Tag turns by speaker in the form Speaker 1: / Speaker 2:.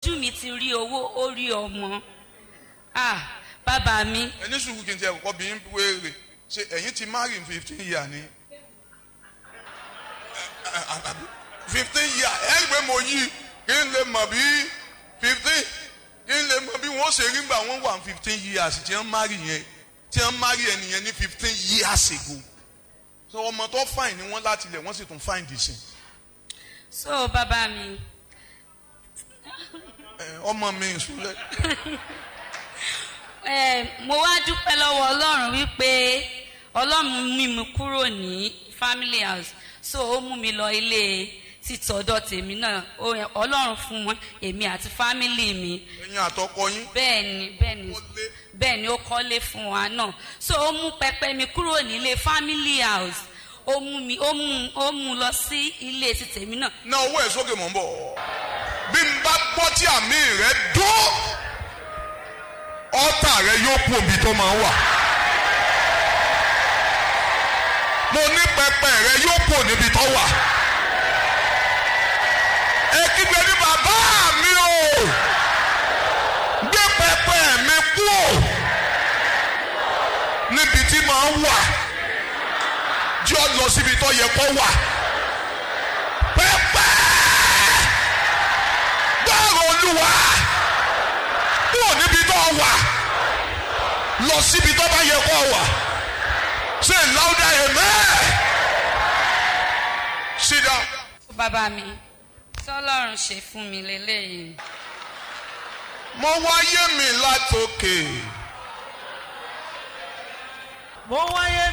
Speaker 1: ojú mi ti rí owó ó rí ọmọ ah bàbá mi
Speaker 2: ẹni sùúrù kí n tiẹ̀ kọ́kọ́ bí n wéèrè ṣe ẹ̀yin ti marry in fifteen year ni fifteen year ẹ̀ ń gbé mo yí kí n lè mọ̀ bí fifteen kí n lè mọ̀ bí wọ́n ṣe rí gbà wọ́n wà fifteen years tí wọ́n marry yẹn tí wọ́n marry ẹnìyẹn ní fifteen years ago so ọmọ tó fine ni wọ́n láti lẹ̀ wọ́n sì tún fine dìsìn
Speaker 1: so bàbá mi
Speaker 2: ọmọ mi ìṣúlẹ̀
Speaker 1: eh, mo wá dúpẹ́ lọ́wọ́ ọlọ́run wípé ọlọ́run mú mi kúrò ní family house so ó mú mi lọ ilé títọ́dọ̀ tèmi náà Ó- ọlọ́run fún wọn èmi àti family mi
Speaker 2: ẹ̀yin àtọkọ yín
Speaker 1: bẹ́ẹ̀ ni bẹ́ẹ̀ ni
Speaker 2: ó lé
Speaker 1: bẹ́ẹ̀ ni ó kọ́lé fún wa náà so ó mú pẹpẹ mi kúrò nílé family house ó mú mi ó mú ó mú lọ sí ilé ti tèmi náà
Speaker 2: ná owó ẹ̀ sókè mọ̀ ń bọ̀ bí n bá gbọ́ tí àmì rẹ̀ dún ọ́tà rẹ̀ yóò kú òbí tó máa ń wà mo ní pẹpẹ rẹ̀ yóò kú níbi tó wà ẹ kígbe ní bàbá mi o gbé pẹpẹ mi kú o níbi tí máa ń wà jọ́ lọ síbi tó yẹ kó wà pẹpẹ gbọ́rọ̀ olúwa kúrò níbi tó wà lọ síbi tó bá yẹ kó wà ṣe láwùdá amen sit down.
Speaker 1: bàbá mi tọ́lọ́run ṣe fún mi lélẹ́yìí
Speaker 2: mo wáyé mi látòkè
Speaker 3: mo wáyé